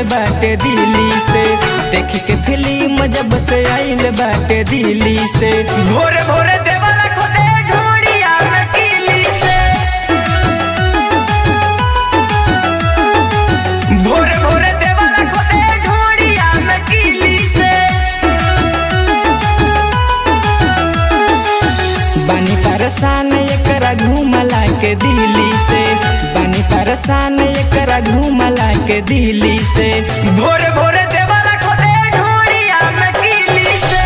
बाटे दिल्ली से देख के फिल्म जब से आइल बाटे दिल्ली से भोरे भोरे देवरा खोदे ढोड़िया में किली से भोरे भोरे देवरा खोदे ढोड़िया में किली से बानी परसान एकरा घूमला के दिल्ली से बानी परसान एकरा घूमला के दिल्ली से भोरे भोरे देवरा खोदे ढोड़िया में किली से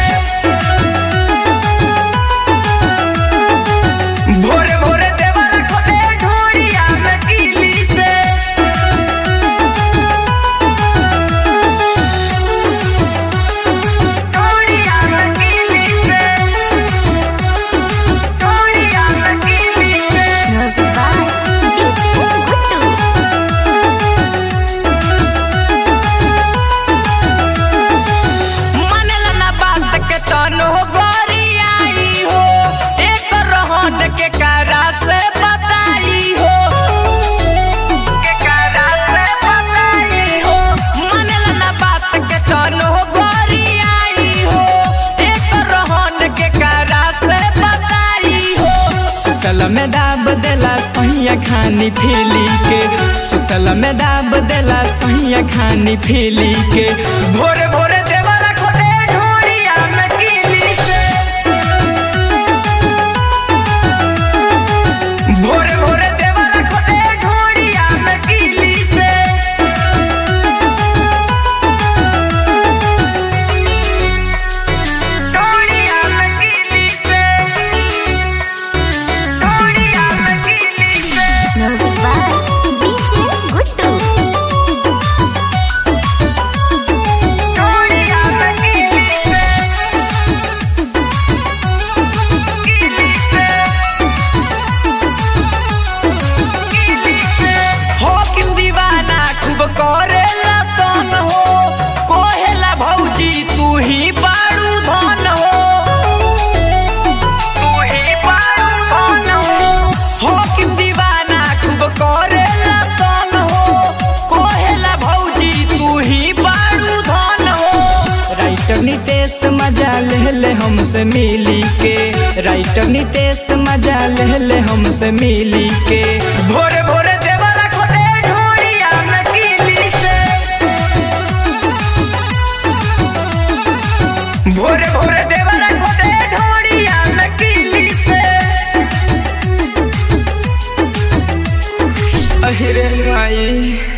भोरे भोरे देवरा खोदे ढोड़िया में किली से ढोड़िया में किली से ढोड़िया में किली से Music by DJ Guttu. मानेला ना बात के तनो गोरी आई हो एक रहन के कारा से बताई हो के कारा से बताई हो मानेला ना बात के तनो गोरी आई हो एक रहन के कारा से बताई हो सुतल में दाब देला सहिया खानी फीली के सुतल में दाब देला सहिया खानी फीली के भोरे भोरे देवरा खोदे ढोड़िया में कीली से भोरे भोरे देवरा खोदे ढोड़िया में कीली से ढोड़िया में कीली से ढोड़िया में कीली से Music by DJ Guttu. ढोड़िया में कीली से कीली से कीली से हो किम दीवाना खूब करेला तन हो कोहेला भौजी तू ही बारू धन हो तू ही बारू धन हो हो किम दीवाना खूब करेला तन हो कोहेला भौजी तू ही बारू धन हो राइटर नितेश मजा ले ले हमसे मिली के राइटर नितेश मजा ले ले हमसे मिली के भोरे भोरे देवरा खोदे ढोड़िया में कीली से भोरे भोरे देवरा खोदे ढोड़िया में कीली से अहिरे माई